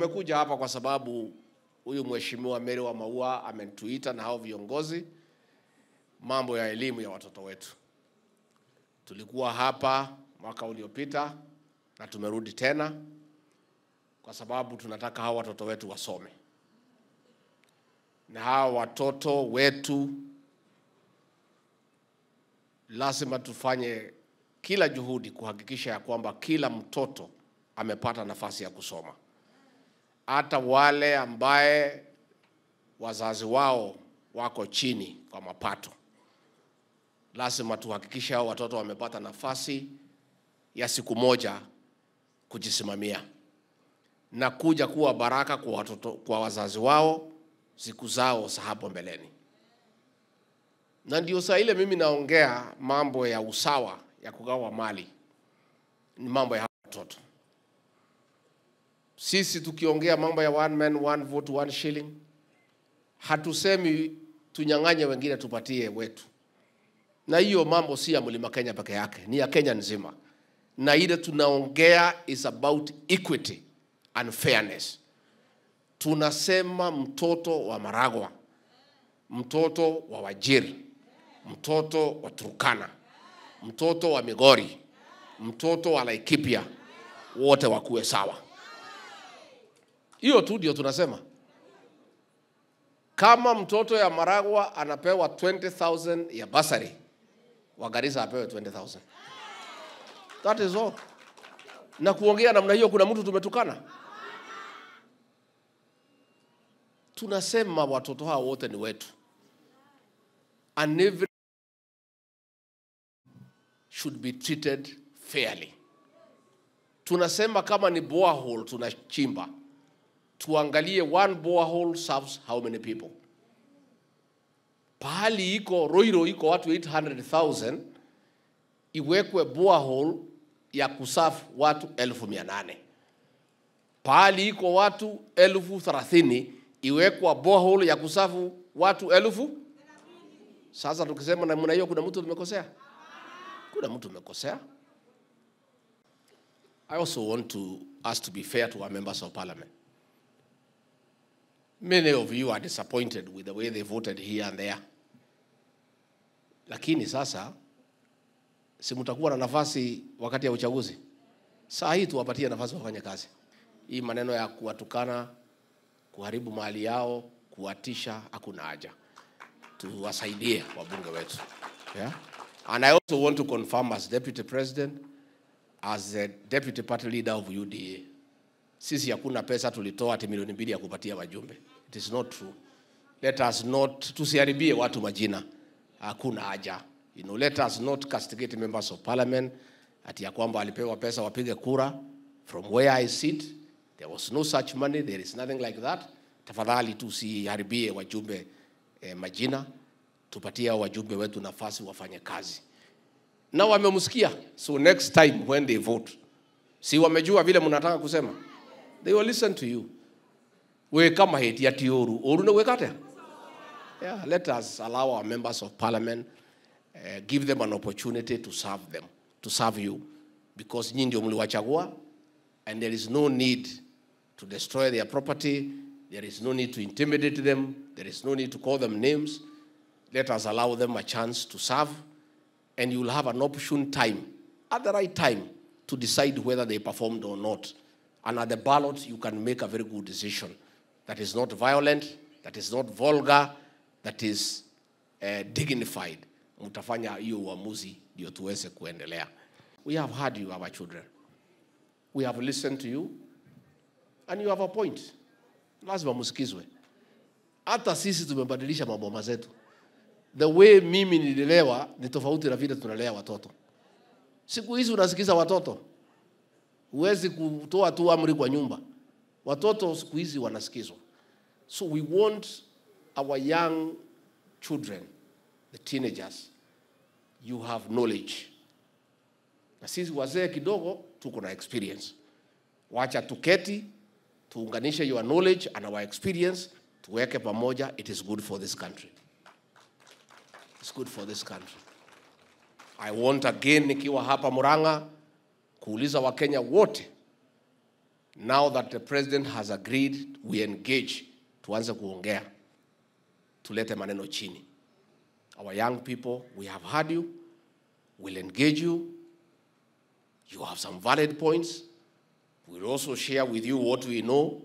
Tumekuja hapa kwa sababu huyu mheshimiwa Mary wa Maua ametuita na hao viongozi mambo ya elimu ya watoto wetu. Tulikuwa hapa mwaka uliopita na tumerudi tena kwa sababu tunataka hao watoto wetu wasome, na hao watoto wetu lazima tufanye kila juhudi kuhakikisha ya kwamba kila mtoto amepata nafasi ya kusoma, hata wale ambaye wazazi wao wako chini kwa mapato. Lazima tuhakikishe hao watoto wamepata nafasi ya siku moja kujisimamia na kuja kuwa baraka kwa watoto, kwa wazazi wao siku zao za hapo mbeleni. Na ndio saa ile mimi naongea mambo ya usawa ya kugawa mali, ni mambo ya hawa watoto. Sisi tukiongea mambo ya one man one vote one shilling, hatusemi tunyang'anye wengine tupatie wetu, na hiyo mambo si ya Mlima Kenya peke yake, ni ya Kenya nzima, na ile tunaongea is about equity and fairness. Tunasema mtoto wa Maragwa, mtoto wa Wajir, mtoto wa Turkana, mtoto wa Migori, mtoto wa Laikipia, wote wakuwe sawa. Hiyo tu ndio tunasema. Kama mtoto ya Maragwa anapewa 20,000 ya basari, wa Garissa apewe 20,000. That is all. Na kuongea namna hiyo, kuna mtu tumetukana? Tunasema watoto hao wote ni wetu, and every should be treated fairly. Tunasema kama ni borehole tunachimba, tuangalie one borehole serves how many people. Pahali iko Roiro iko watu 800,000 iwekwe borehole ya kusafu watu elfu mia nane. Pahali iko watu elfu thelathini iwekwa borehole ya kusafu watu elfu. Sasa tukisema namna hiyo, kuna mtu tumekosea? Kuna mtu tumekosea? I also want to us to be fair to our members of parliament. Many of you are disappointed with the way they voted here and there. Lakini sasa si mtakuwa na nafasi wakati ya uchaguzi. Saa hii tuwapatie nafasi wafanye kazi. Hii maneno ya kuwatukana, kuharibu mali yao, kuwatisha, hakuna haja. Tuwasaidie wabunge wetu. Yeah? And I also want to confirm as deputy president, as the deputy party leader of UDA, sisi hakuna pesa tulitoa ati milioni mbili ya kupatia wajumbe. It is not true. Let us not, tusiharibie watu majina. Hakuna haja. You know, let us not castigate members of parliament ati ya kwamba walipewa pesa wapige kura. From where I sit, there was no such money, there is nothing like that. Tafadhali tusiharibie wajumbe eh, majina, tupatie hao wajumbe wetu nafasi wafanye kazi. Na wamemsikia, so next time when they vote, si wamejua vile mnataka kusema, they will listen to you. We kama heti ati oru, oru na wekate. Yeah, let us allow our members of parliament uh, give them an opportunity to serve them, to serve you, because nyinyi ndio mliwachagua and there is no need to destroy their property, there is no need to intimidate them, there is no need to call them names. Let us allow them a chance to serve and you will have an opportune time, at the right time, to decide whether they performed or not. And at the ballot, you can make a very good decision that is not violent, that is not vulgar, that is uh, dignified. Mtafanya hiyo uamuzi ndio tuweze kuendelea. We have heard you, our children. We have listened to you and you have a point. Lazima msikizwe. Hata sisi tumebadilisha maboma zetu. The way mimi nililelewa ni tofauti na vile tunalea watoto. Siku hizi unasikiza watoto, huwezi kutoa tu amri kwa nyumba. Watoto siku hizi wanasikizwa. So we want our young children, the teenagers, you have knowledge. Na sisi wazee kidogo tuko na experience. Wacha tuketi, tuunganishe your knowledge and our experience, tuweke pamoja, it is good for this country. It's good for this country. I want again nikiwa hapa Murang'a kuuliza Wakenya wote Now that the president has agreed, we engage, tuanze kuongea, tulete maneno chini. Our young people, we have heard you, we'll engage you. You have some valid points. We'll also share with you what we know.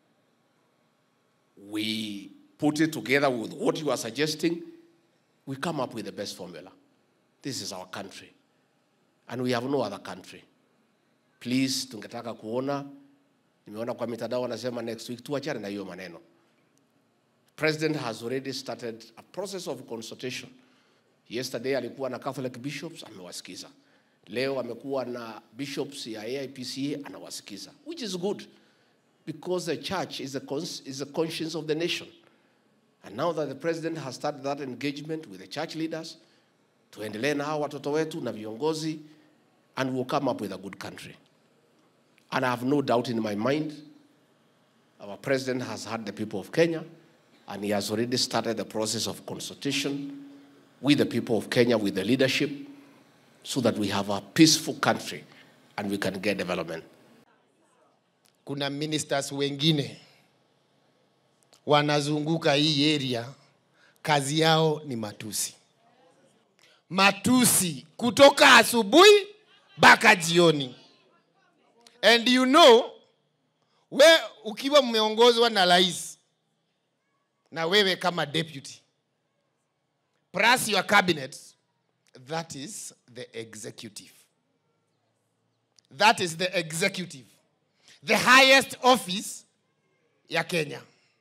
We put it together with what you are suggesting. We come up with the best formula. This is our country. And we have no other country. Please, tungetaka kuona, nimeona kwa mitandao wanasema next week, tuachane na hiyo maneno. President has already started a process of consultation. Yesterday alikuwa na Catholic bishops, amewasikiza. Leo amekuwa na bishops ya AIPCA, anawasikiza, which is good because the church is the, cons- is the conscience of the nation. And now that the president has started that engagement with the church leaders, tuendelee na hao watoto wetu na viongozi and we'll come up with a good country. And I have no doubt in my mind, our president has heard the people of Kenya and he has already started the process of consultation with the people of Kenya, with the leadership, so that we have a peaceful country and we can get development. kuna ministers wengine wanazunguka hii area, kazi yao ni matusi, matusi kutoka asubuhi mpaka jioni. And you know, we ukiwa mmeongozwa na rais na wewe kama deputy plus your cabinet, that is the executive. That is the executive the highest office ya Kenya.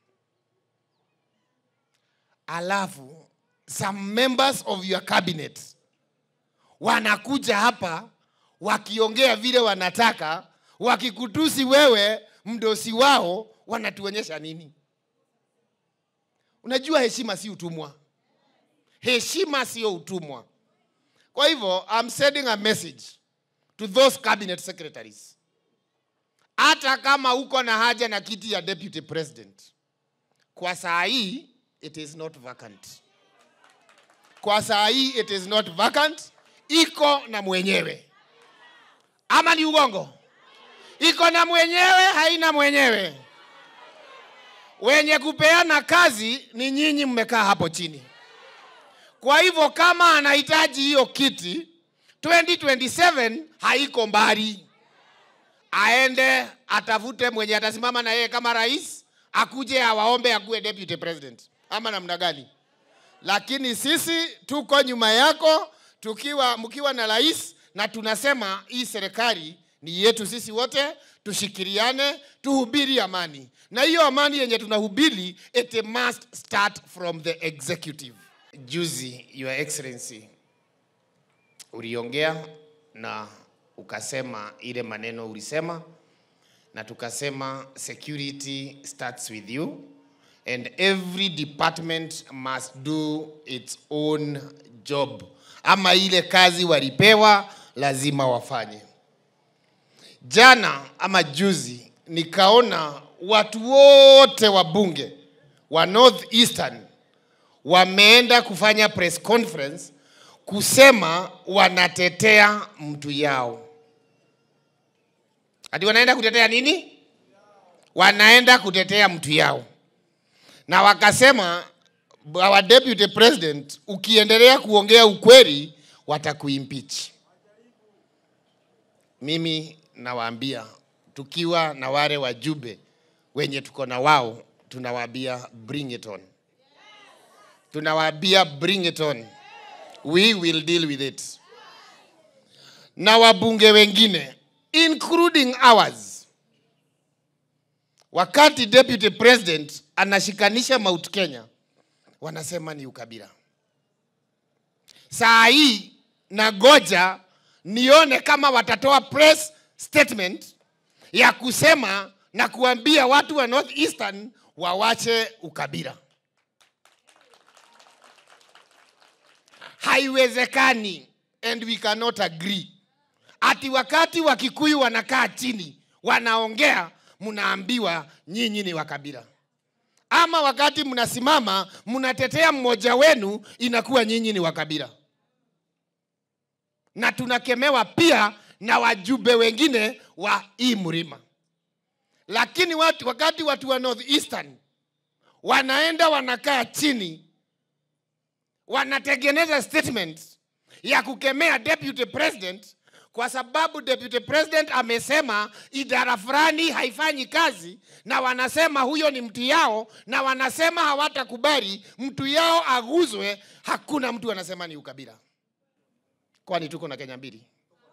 Alafu some members of your cabinet wanakuja hapa wakiongea vile wanataka, wakikutusi wewe mdosi wao, wanatuonyesha nini? Unajua heshima si utumwa, heshima sio utumwa. Kwa hivyo I'm sending a message to those cabinet secretaries hata kama uko na haja na kiti ya deputy president, kwa saa hii it is not vacant. Kwa saa hii it is not vacant, iko na mwenyewe. Ama ni ugongo? Iko na mwenyewe, haina mwenyewe. Wenye kupeana kazi ni nyinyi, mmekaa hapo chini. Kwa hivyo kama anahitaji hiyo kiti 2027 haiko mbali aende atafute mwenye atasimama na yeye kama rais, akuje awaombe akuwe deputy president, ama namna gani? Lakini sisi tuko nyuma yako, tukiwa mkiwa na rais, na tunasema hii serikali ni yetu sisi wote, tushikiriane, tuhubiri amani, na hiyo amani yenye tunahubiri it must start from the executive. Juzi, Your Excellency, uliongea na ukasema ile maneno ulisema, na tukasema security starts with you and every department must do its own job, ama ile kazi walipewa lazima wafanye. Jana ama juzi nikaona watu wote wa bunge wa North Eastern wameenda kufanya press conference kusema wanatetea mtu yao. Ati wanaenda kutetea nini? Wanaenda kutetea mtu yao, na wakasema our deputy president, ukiendelea kuongea ukweli watakuimpeach. Mimi nawaambia tukiwa na wale wajumbe wenye tuko na wao, tunawaambia bring it on, tunawaambia bring it on we will deal with it. Na wabunge wengine including ours, wakati deputy president anashikanisha Mount Kenya, wanasema ni ukabila. Saa hii nagoja nione kama watatoa press statement ya kusema na kuambia watu wa North Eastern wawache ukabila. haiwezekani and we cannot agree ati wakati wa Kikuyu wanakaa chini wanaongea, mnaambiwa nyinyi ni wa kabila, ama wakati mnasimama mnatetea mmoja wenu inakuwa nyinyi ni wa kabila. Na tunakemewa pia na wajumbe wengine wa hii mlima. lakini watu, wakati watu wa north eastern wanaenda wanakaa chini wanatengeneza statement ya kukemea deputy president kwa sababu deputy president amesema idara fulani haifanyi kazi na wanasema huyo ni mtu yao na wanasema hawatakubali mtu yao aguzwe hakuna mtu anasema ni ukabila kwani tuko na kenya mbili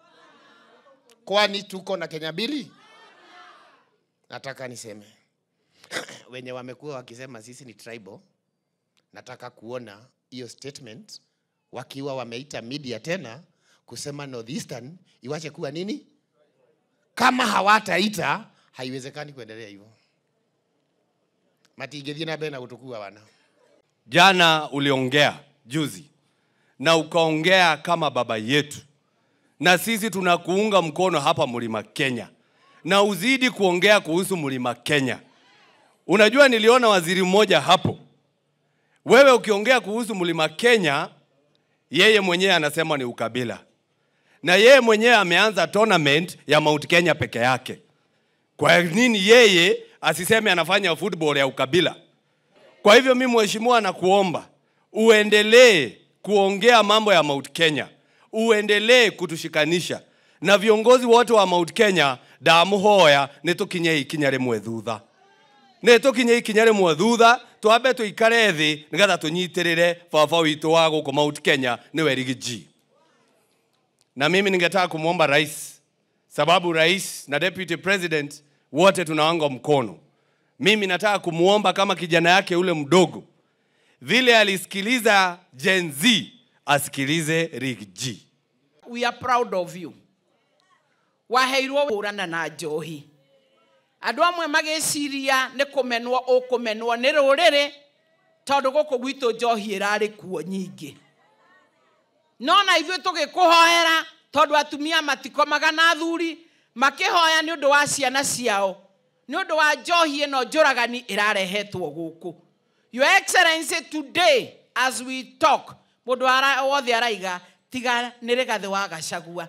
kwani tuko na kenya mbili nataka niseme wenye wamekuwa wakisema sisi ni tribal nataka kuona hiyo statement wakiwa wameita media tena kusema northeastern iwache kuwa nini kama hawataita haiwezekani kuendelea hivyo matigethie na mbere na gutukua wana Jana uliongea juzi na ukaongea kama baba yetu, na sisi tunakuunga mkono hapa Mlima Kenya, na uzidi kuongea kuhusu Mlima Kenya. Unajua, niliona waziri mmoja hapo, wewe ukiongea kuhusu Mlima Kenya, yeye mwenyewe anasema ni ukabila, na yeye mwenyewe ameanza tournament ya Mount Kenya peke yake. Kwa nini yeye asiseme anafanya football ya ukabila? Kwa hivyo mimi mheshimiwa, nakuomba uendelee kuongea mambo ya Mount Kenya, uendelee kutushikanisha na viongozi wote wa Mount Kenya. ndamuhoya nä tå kinye ikinya rä mwe thutha nä tå kinye ikinya rä mwe thutha twambe tå ikare thä nä getha tå nyitä rä re baba witå wa gå kå Mount Kenya nä werigiji na mimi ningetaka kumwomba rais, sababu rais na deputy president wote tunawango mkono. Mimi nataka kumwomba kama kijana yake ule mdogo, vile alisikiliza Gen Z asikilize Rick G. we are proud of you waheirwo hũrana na njohi andũ amwe magĩciria nĩ kũmenwo ũkũmenwo nĩ rũrĩrĩ tondũ gũkũ gwitũ njohi ĩrarĩ kuo nyingĩ no na ithuĩ tũgĩkũhoera tondũ atumia matikomaga na athuri makĩhoya nĩ ũndũ wa ciana ciao nĩ ũndũ wa njohi ĩno njũragani ĩrarehetwo gũkũ your excellency today as we talk mũndũ ara- wothe araiga tiga nĩ rĩgathĩ wa gacagua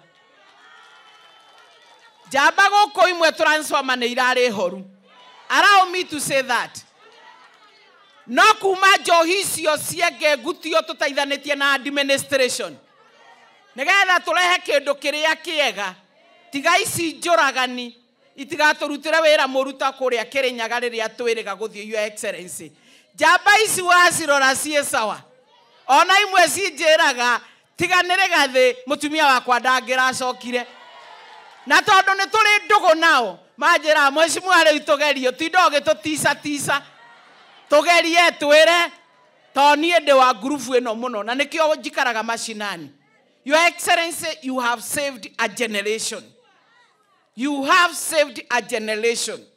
njamba gũkũ imwe transformer nĩ irarĩ horu allow me to say that no kuma njohi icio cienge ngutio tũteithanĩtie na administration nĩgetha tũrehe kĩndũ kĩrĩa kĩega tiga ici njũragani itigatũrutĩre wĩra mũruta kũrĩa kĩrĩnyaga rĩrĩa twĩrĩga gũthiĩ your excellency njamba ici wacirora ciĩ sawa ona imwe cinjĩraga tiganĩre gathĩ mũtumia wakwa ndangĩracokire na tondũ nĩ tũrĩ ndũgũ nao manjĩra mwecimua rĩu tũgerio ti ndogo gĩtũtica tica tũgerie twĩre tondũ niĩ ndĩ wa ngurubu ĩno mũno na nĩkĩo njikaraga macinani your excellency you have saved a generation you have saved a generation